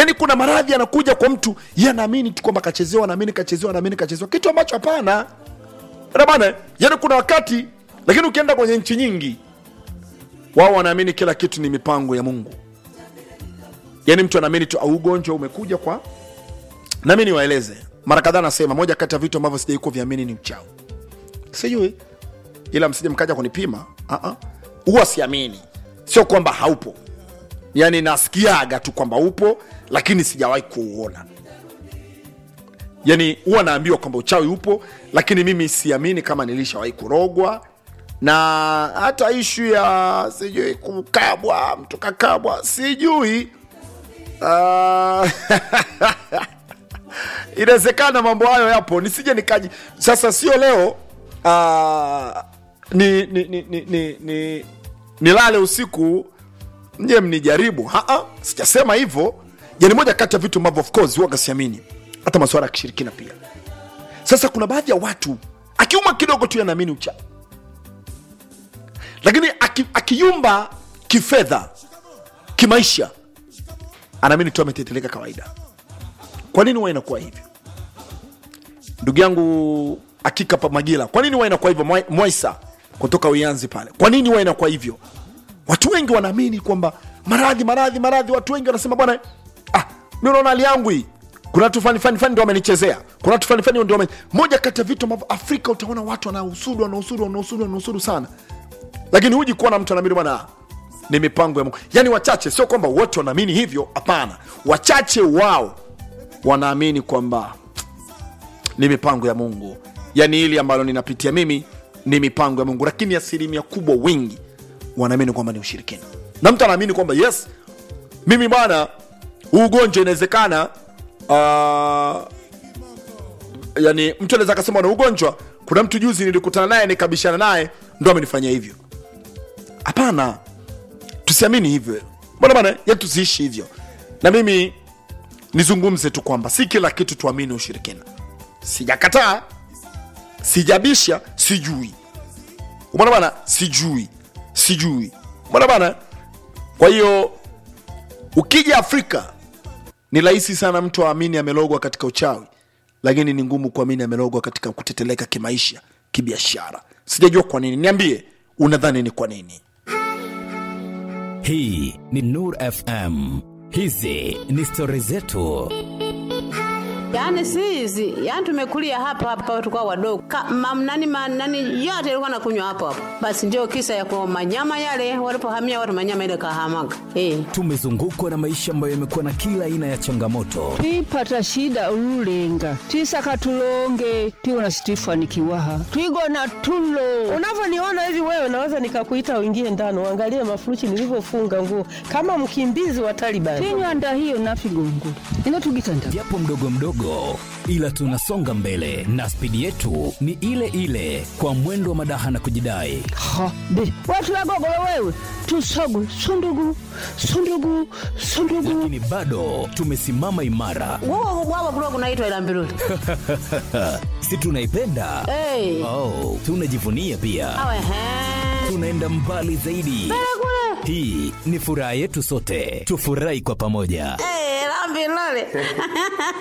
yaani kuna maradhi yanakuja kwa mtu ye anaamini tu kwamba kachezewa naamini kachezewa naamini kachezewa kitu ambacho hapana Bwana bana yaani kuna wakati lakini ukienda kwenye nchi nyingi wao wanaamini kila kitu ni mipango ya mungu yaani mtu anaamini tu au ugonjwa umekuja kwa nami niwaeleze mara kadhaa nasema moja kati ya vitu ambavyo sijai kuviamini ni uchawi sijui ila msije mkaja kunipima Ah, ah. huwa siamini sio kwamba haupo yaani nasikiaga tu kwamba upo lakini sijawahi kuuona yani huwa naambiwa kwamba uchawi upo lakini mimi siamini kama nilishawahi kurogwa na hata ishu ya sijui kukabwa mtu kakabwa sijui Ah, inawezekana mambo hayo yapo nisije nikaji sasa sio leo ah, ni, ni, ni, ni, ni, ni nilale usiku mje mnijaribu Haa, sijasema hivyo yani moja kati ya vitu ambavyo of course huwaga siamini hata masuala ya kishirikina pia sasa kuna baadhi ya watu akiuma kidogo tu yanaamini uchawi lakini aki- akiyumba kifedha kimaisha anaamini tu ameteteleka kawaida kwa nini huwa inakuwa hivyo ndugu yangu akika pa magila kwa nini huwa inakuwa hivyo Mwai- mwaisa kutoka uyanzi pale kwa nini huwa inakuwa hivyo watu wengi wanaamini kwamba maradhi maradhi maradhi watu wengi wanasema bwana ah, mi unaona hali yangu hii kuna watu fani fani fani ndio wamenichezea kuna watu fani fani ndio wame... moja kati ya vitu ambavyo afrika utaona watu wanahusudu wanahusudu wanahusudu wanahusudu sana lakini huji kuona mtu anaamini bwana ah, ni mipango ya mungu yaani wachache sio kwamba wote wanaamini hivyo hapana wachache wao wanaamini kwamba ni mipango ya mungu yaani hili ambalo ninapitia mimi ni mipango ya mungu lakini asilimia kubwa wengi wanaamini kwamba ni ushirikina na mtu anaamini kwamba yes mimi bwana huu ugonjwa inawezekana uh, yani mtu anaweza akasema na ugonjwa kuna mtu juzi nilikutana naye nikabishana naye ndo amenifanyia hivyo hapana tusiamini hivyo mbona bana ya tusiishi hivyo na mimi nizungumze tu kwamba si kila kitu tuamini ushirikina sijakataa sijabisha sijui umeona bana sijui sijui umeona bana kwa hiyo ukija afrika ni rahisi sana mtu aamini amelogwa katika uchawi lakini ni ngumu kuamini amelogwa katika kuteteleka kimaisha kibiashara sijajua kwa nini niambie unadhani ni kwa nini hii ni nur fm hizi ni stori zetu Yaani si hizi, yaani tumekulia hapa hapa tulikuwa wadogo. Ka, mam, nani, ma, nani yote ilikuwa nakunywa hapo hapo. Basi ndio kisa ya kwa manyama yale walipohamia watu manyama ile kahamaga. Eh. tumezungukwa na maisha ambayo yamekuwa na kila aina ya changamoto twipata shida ululenga twisaka tulonge tiwona situifanikiwaha twigona tulo unavyoniona hivi wewe naweza nikakuita uingie ndani uangalie mafuruchi nilivyofunga nguo kama mkimbizi wa Taliban. tinywanda hiyo nafigongo ino tugitanda japo mdogo mdogo ila tunasonga mbele na spidi yetu ni ile ile kwa mwendo wa madaha na kujidai ha be watu wagogolo wewe tusogu sundugu sundugu sundugu lakini bado tumesimama imara Wao wao kulikuwa kunaitwa ila mbiruli. si tunaipenda Eh. oh, tunajivunia pia Awe he. tunaenda mbali zaidi hii ni furaha yetu sote tufurahi kwa pamoja Eh, la mbiruli.